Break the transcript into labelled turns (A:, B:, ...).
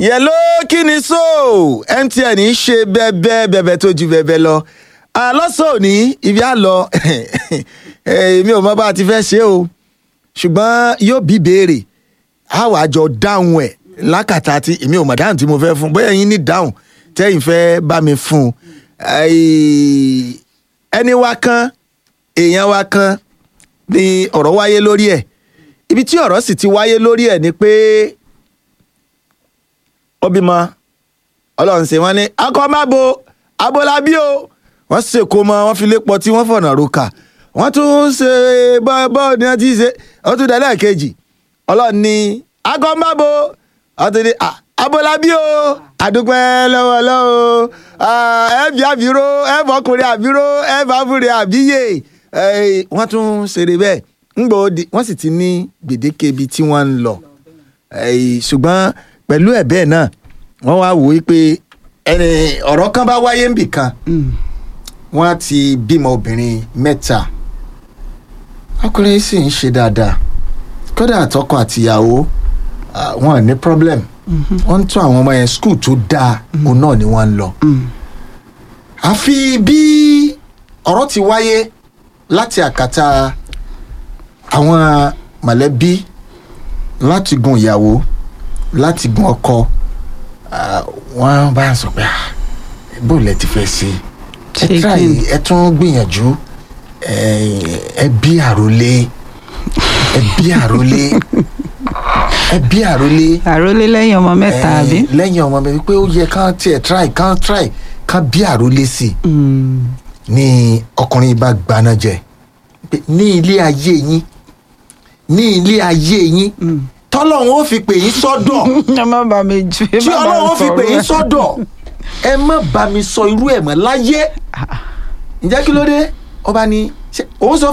A: yẹ̀ló kí ni so mtn ń ṣe bẹ́ẹ̀bẹ́ bẹ́ẹ̀bẹ́ tó ju bẹ́ẹ̀bẹ́ lọ lọ́sàn òní ibi á lọ èmi ò mọ bá a ti fẹ́ ṣe o ṣùgbọ́n yóò bí béèrè a wàá jọ dáhùn ẹ̀ lákàtà tí èmi ò mọ̀ dáhùn tí mo fẹ́ fún bóyá yín ní dáhùn tẹ́yìn fẹ́ bá mi fún un ẹni wa kan èèyàn wa kan ni ọ̀rọ̀ wáyé lórí ẹ̀ ibi tí ọ̀rọ̀ sì ti wáyé lórí ẹ̀ ni pé ó bímọ ọlọ́run ṣe wọ́n ní akọ́mábo abọ́lábí o wọ́n ṣèkó mọ́ wọ́n fi lé pọ̀ tí wọ́n fọ̀nà roka wọ́n tún ṣe bọ́ọ̀ ni wọ́n ti ṣe wọ́n tún dalẹ́ kejì ọlọ́run ní akọ́mábo wọ́n tún ní abọ́lábí o àdúpẹ́ lọ́wọ́ lọ́wọ́ ẹ̀bí àbíró ẹ̀fọ́kùnrin àbíró ẹ̀fọ́kùnrin àbíyè wọ́n tún ṣeré bẹ́ẹ̀ ńgbò wọ́n sì ti ní gbèdéke ibi tí wọ́n ń lọ ṣùgbọ́n pẹ̀lú ẹ̀ bẹ́ẹ̀ náà wọ́n wá wò ó pé ẹni ọ̀rọ̀ kan bá wáyé níbì kan wọ́n á ti bímọ obìnrin mẹ́ta ọkùnrin sì ń ṣe dáadáa kódà àtọkọ àtìyàwó wọn ní problem wọ́n ń tún àwọn ọmọ yẹn skul tó dáa òun náà ni wọ́n ń lọ. àfi bí ọ̀rọ̀ ti wáyé láti àkàtà àwọn mọ̀lẹ́bí láti gun ìyàwó láti gun ọkọ wọ́n bá ń sọ pé bó lẹ ti fẹ́ ṣe ẹ tíráì ẹ tún gbìyànjú ẹ bí àròlé ẹ bí àròlé ẹ bí àròlé.
B: àròlé lẹ́yìn ọmọ mẹ́ta àbí.
A: lẹ́yìn ọmọ mẹ́ta pé ó yẹ kán tiẹ̀ try kán try kán bí àròlé sí i. ní ọkùnrin bá gbaná jẹ ní ilé ayé yín ní ilé ayé yín tọ́lọ́run ó fi pè yín sọ́dọ̀
B: ẹ má bá mi ju ẹ
A: tí
B: má bá
A: ọlọ́run ó
B: mi
A: fi pè yín
B: sọ̀rọ̀.
A: sọ́dọ̀ ẹ má bá mi sọ irú ẹ̀ mọ́ láyé ǹjẹ́ kí ló dé ọba ni ṣé òun sọ